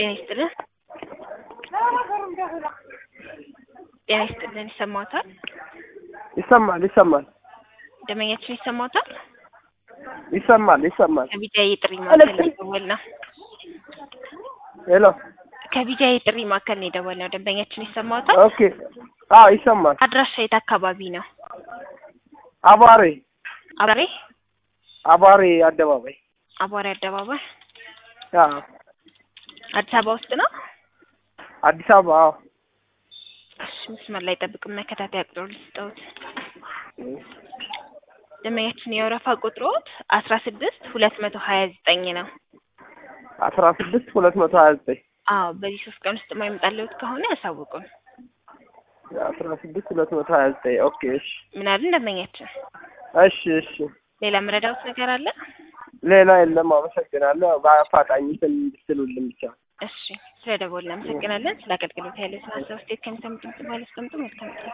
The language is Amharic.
ጤና ይስጥልን። ጤና ይስጥልን። ይሰማዎታል? ይሰማል ይሰማል ደንበኛችን ይሰማዎታል? ይሰማል ይሰማል። ከቢጃይ የጥሪ ማዕከል ነው የደወልነው። ሄሎ ከቢጃይ የጥሪ ማዕከል ነው የደወልነው። ደንበኛችን ይሰማዎታል? ኦኬ። አዎ ይሰማል። አድራሻ የት አካባቢ ነው? አቧሬ አባሬ አቧሬ አደባባይ አቧሬ አደባባይ አዎ አዲስ አበባ ውስጥ ነው። አዲስ አበባ አዎ። እሺ፣ መስመር ላይ ጠብቅ። መከታተያ ቁጥሩ ልስጠውት። ደንበኛችን የወረፋ ቁጥሮት አስራ ስድስት ሁለት መቶ ሀያ ዘጠኝ ነው። አስራ ስድስት ሁለት መቶ ሀያ ዘጠኝ አዎ፣ በዚህ ሶስት ቀን ውስጥ የማይመጣልዎት ከሆነ ያሳውቁን። አስራ ስድስት ሁለት መቶ ሀያ ዘጠኝ ኦኬ። እሺ ምን አልን ደንበኛችን? እሺ እሺ። ሌላ ምረዳውት ነገር አለ? ሌላ የለም። አመሰግናለሁ። በአፋጣኝ እንትን እንድትሉልን ብቻ። እሺ፣ ስለ ደወልን እናመሰግናለን። ስለ አገልግሎት ያለ ስለ ሀሳብ አስተያየት ከሚሰሙት ድምጽ በኋላ አስቀምጡ። መልካም ቀን